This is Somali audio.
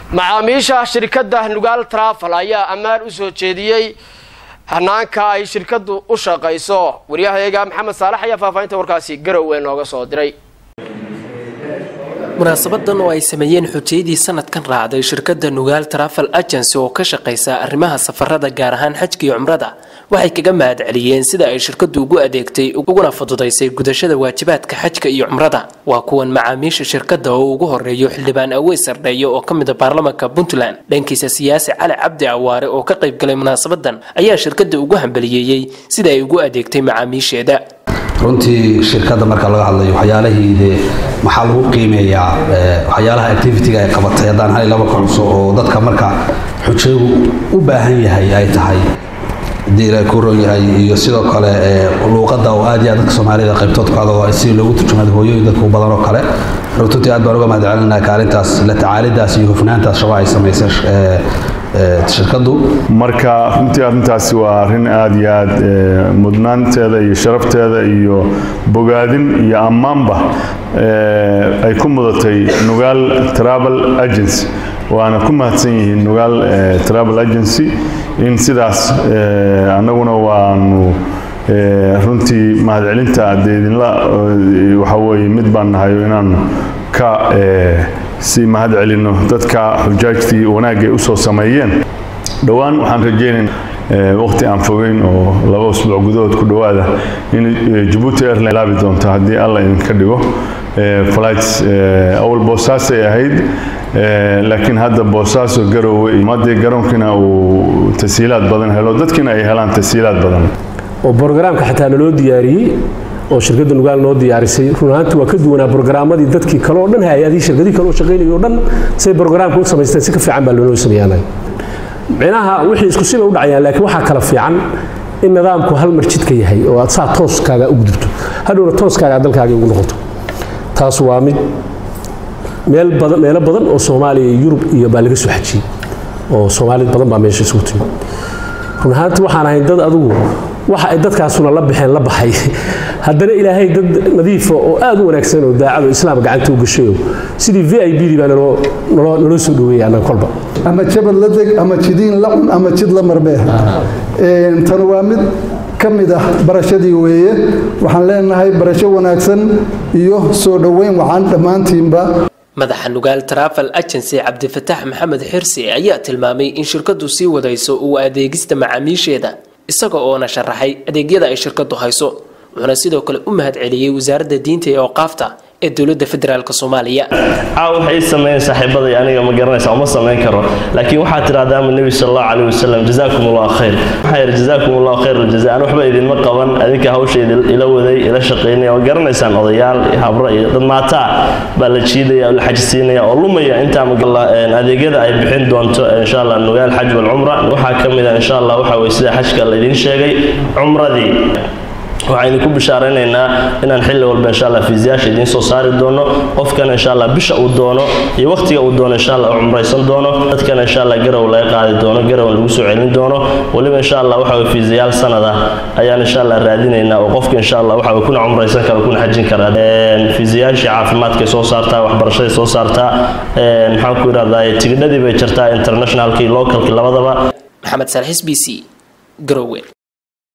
macaamiisha shirkadda nugaal trafal ayaa ammaan u soo jeediyey hanaanka ay shirkaddu u shaqayso waryahayaga maxamed saalax ayaa faahfaahinta warkaasi garowe nooga soo diray munaasabadan oo ay sameeyeen xujayadii sanadkan raacday shirkadda nugaal trafal agency oo ka shaqaysa arrimaha safarada gaar ahaan xajka iyo cumrada waxay kaga mahad celiyeen sida ay shirkaddu ugu adeegtay uguna fududaysay gudashada waajibaadka xajka iyo cumrada waa kuwan macaamiisha shirkadda oo ugu horeeyo xildhibaan aweys sardheeye oo ka mid a baarlamaanka puntland dhankiisa siyaasi cali cabdi awaare oo ka qaybgalay munaasabadan ayaa shirkadda ugu hambaliyeeyey sida ay ugu adeegtay macaamiisheeda runtii shirkadda marka laga hadlayo waxyaalahii dee maxaa lagu qiimeeyaa waxyaalaha activity-ga ay qabatay haddaan hal laba kacuso oo dadka marka xujaygu u baahan yahay ay tahay hadii ilaahay ku ron yahay iyo sidoo kale luuqadda oo aad iyo aad dadka soomaalida qaybtood ku hadlo si loogu turjumada hooyooyin dadka u badan oo kale runtii aad baan uga mahad celinaa kaalintaas la tacaalidaas iyo hufnaantaas shaqo ay samaysay shirkaddu marka runtii arrintaasi waa arrin aad iyo aad mudnaanteeda iyo sharafteeda iyo bogaadin iyo ammaanba ay ku mudatay nugaal travel agency waana ku mahadsan yihiin nugaal travel agency in sidaas annaguna waanu runtii mahadcelinta dee idinla waxa weeye mid baan nahayo inaanu ka si mahad celino dadka xujaajtii wanaagay u soo sameeyeen dhowaan waxaan rajaynayn waqti aan fogeyn oo laba usbuuc gudahood ku dhowaada in jabuuti airline laabi doonto haddii alla idinka dhigo flights awal boosaasay ahayd laakiin hadda boosaaso garowe madii garoonkiina uu tasiilaad badan helo dadkiina ay helaan tasiilaad badan oo brogaraamka xataa naloo diyaariyey oo shirkadda nugaal noo diyaarisay run ahaanti waa ka duwanaa brogaraammadii dadkii kale oo dhan hay-adihii shirkadihii kale oo shaqaynayay oo dhan say brogaraamka u samaysteen si ka fiican baa loonoo sameeyaanay micnaha wixii isku siba u dhacayaan laakiin waxaa kala fiican in nidaamku hal mar jidka yahay oo aad saa tooskaaga u gudubto hadhowna tooskaaga dalkaaga ugu noqoto taas waa mid meel badan meelo badan oo soomaaliya iyo yurub iyo baa laga soo xajiyey oo soomaalid badan baa meesha isugu timi run ahaanti waxaan ahayn dad adigu waxa ay dadkaasuna la baxeen la baxay haddana ilaahay dad nadiifa oo aad u wanaagsan oo daacado islaam gacanta u gashayo sidii v i b dii baa naloo soo dhaweeyay annaga kolba ama jabad la deg ama jidiin la cun ama jid la marmee tan waa mid ka mid ah barashadii weeye waxaan leenahay barasho wanaagsan iyo soo dhoweyn waxaan dhammaantiinba madaxa nugaal trafal agency cabdifataax maxamed xirsi ayaa tilmaamay in shirkaddu sii wadayso uu adeegista macaamiisheeda isaga oona sharaxay adeegyada ay shirkaddu hayso wuxuuna sidoo kale u mahad celiyey wasaaradda diinta ee awqaafta ee dowladda federaalk soomaaliya caaw waxay sameeyeen saaxiibaday aniga ma garanaysa uma samayn karo laakiin waxaa tidhahdaa ama nebi sal allahu calayhi wasalam jazaakum allahu khayr waxaa yidhi jazaakum allahu khayr aljaza aan waxba idinma qaban adinka hawsha ila waday ila shaqaynaya oo garanaysaan odayaal iyo habro iyo dad maataa baa la jiidaya oo la xajisiinaya oo lumaya intaa adeegyada ay bixin doonto insha allah nugaal xaj walcumra waxaa ka mid a insha allah waxa weye sida xajka laydin sheegay cumradii waxaan idinku bishaaraynaynaa inaan xilli walba insha allah fiisayaasha idiin soo saari doono qofkana insha allah bisha uu doono iyo waqtiga uu doono insha allah u cumraysan doono dadkana insha allah garow laga qaadi doono garow lagu soo celin doono weliba insha allah waxa weye fiisayaal sanad ah ayaan insha allah raadinaynaa oo qofka insha allah waxa weye kuna cumraysan kara kuna xajin kara fiisayaashii caafimaadkay soo saartaa waxbarashaday soo saartaa maxaan ku yidhahdaa tigidhadii bay jirtaa internationalkii localkii labadaba maxamed salxis b c garowe